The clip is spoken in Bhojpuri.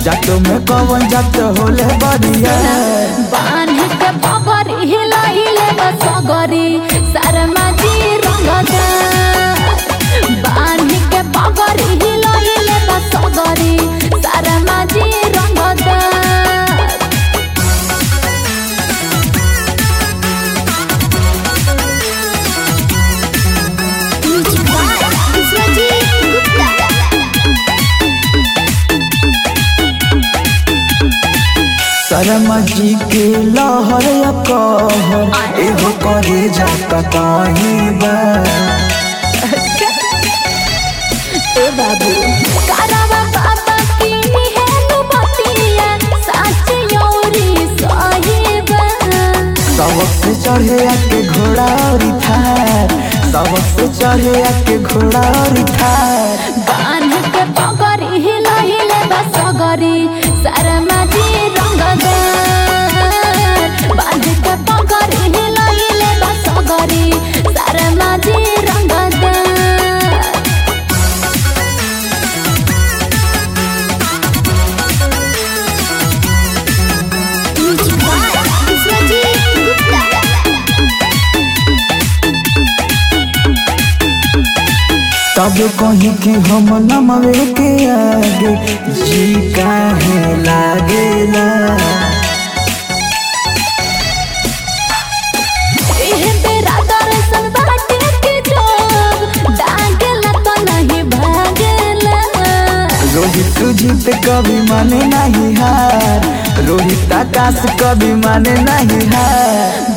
जातो में कवन जात होले बरिया बांध के पगर हिलाइले बसगरी शर्मा जी रंगदा बांध के पगर हिलाइले बसगरी शर्मा जी रंगदा शर्मा जी के लहर या कहर एगो करे जाता कहीं बा ए बाबू करवा बाबा की है नु बतिया सच योरी साहिबा सबक से चढ़े आके घोड़ा और थार सबक से चढ़े आके घोड़ा और थार बांध के पगरी हिलाइले बसगरी शर्मा जी रंगदार बांध के पगरी हिलाइले बसगरी शर्मा जी रंगदार तब कहीं कि हम नमवे के आगे जी काहे लागेला एहे तेरा दर्शन बाटे के जोग डांगला तो नहीं भागेला रोहित जीत कभी माने नहीं हार रोहित आकाश कभी माने नहीं हार